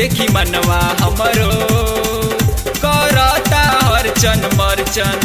देखी मनवा हमरो करता हरचन मरचन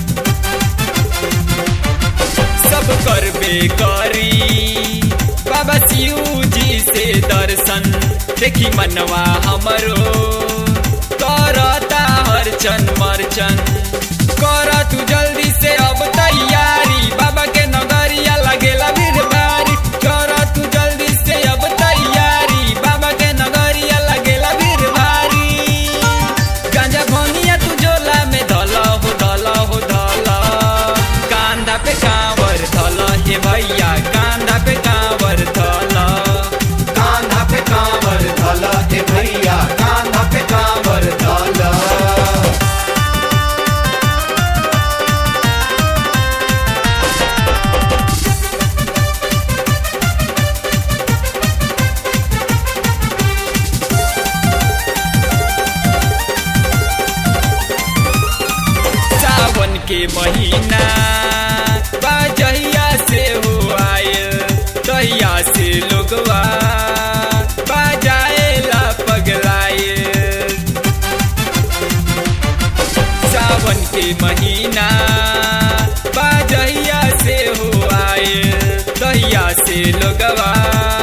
सब करबे करी बाबा शिव जी से दर्शन देखी मनवा हमरो करता हरचन मरचन कर तू जल्दी से अब तैयारी बाबा के नगरिया लगेला भीड़ भारी कर तू जल्दी से अब तैयारी बाबा के नगरिया लगेला भीड़ भारी गांजा भनिया तू झोला में धल हो धल हो धल कांधा पे कांवर धल हे भैया कांधा पे कांवर धल कांधा पे कांवर धल ए भैया कांधा पे कांवर धल सावन के महीना बाजहिया से हो आयल तहिया से लोगवा बाजाएला पगलायल सावन के महीना बाजहिया से हो आयल तहिया से लोगवा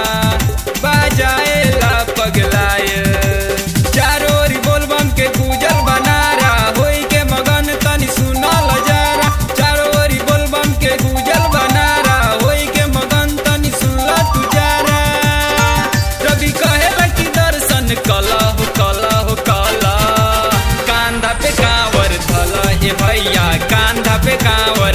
बाजाएला पगलायल चारों ओर बोलबम के गुजर बनारा होई के मगन तनी सुनल जरा चारों ओर बोलबम के गुजर बनारा होई के मगन तनी सुनल तू जरा रवि कहेला कि दर्शन कला हो कला हो कला कांधा पे कांवर धल हे भैया कांधा पे कांवर